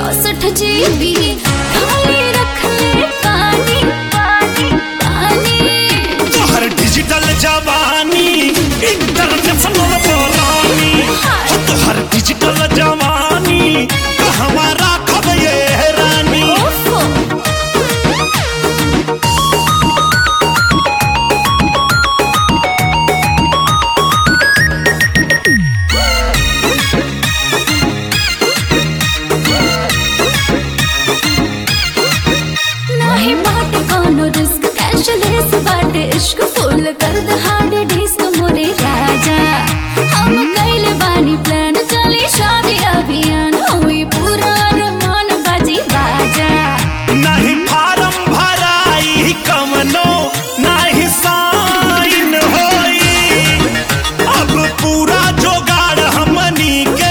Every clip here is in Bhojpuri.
चौसठ जीबी खाली रख ले पानी पानी पानी तोहर डिजिटल जवानी इंटरनेशनल बोलानी हो तोहर डिजिटल जवानी कहवा राखब ये रानी ओफो नाही बाटे कोनो रिस्क कैशलेस बाटे इश्क फुल कर द हार्ड डिस्क मोरे राजा हम कैले बानी प्लान चली शादी अभियान हुई पूरा अरमान बाजी बाजा नहीं फार्म भराई कमनो नहीं साइन होई अब पूरा जोगाड़ हमनी के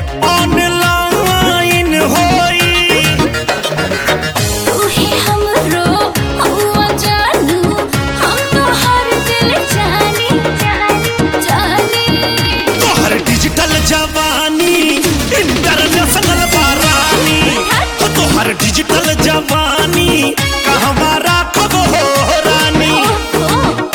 ऑनलाइन होई तू ही हमरो हुआ जानू हम तो हर दिल जानी जानी जानी तोहर डिजिटल जवानी इंटरनेशनल बारानी हो तोहर डिजिटल जवानी कहवा राखब हो रानी ओफो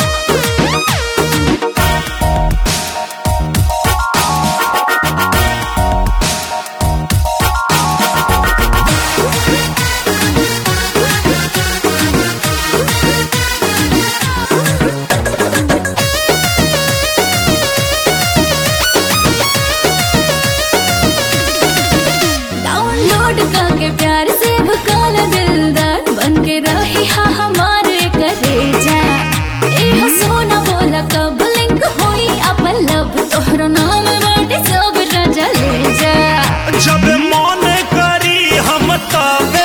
डाउनलोड करके प्यार से भकाल दिलदार बन के रही हा हमारे करेजा ए हो सोना बोला कब लिंक होई अपन लब तोहरा नाम बाटे सब राजा ले जा जब मन करी हम तबे